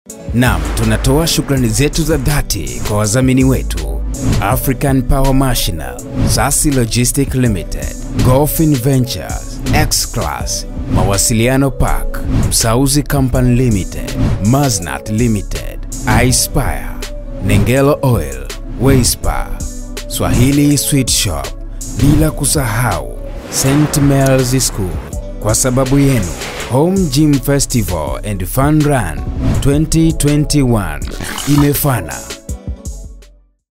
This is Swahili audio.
Naam, tunatoa shukrani zetu za dhati kwa wadhamini wetu African Power Machinal, Sasi Logistic Limited, Golfin Ventures, X-Class, Mawasiliano Park, Msauzi Company Limited, Maznat Limited, iSpire, Nengelo Oil, Wayspa, Swahili Sweet Shop, bila kusahau St. Mel's School. Kwa sababu yenu, Home Gym Festival and Fun Run 2021 imefana.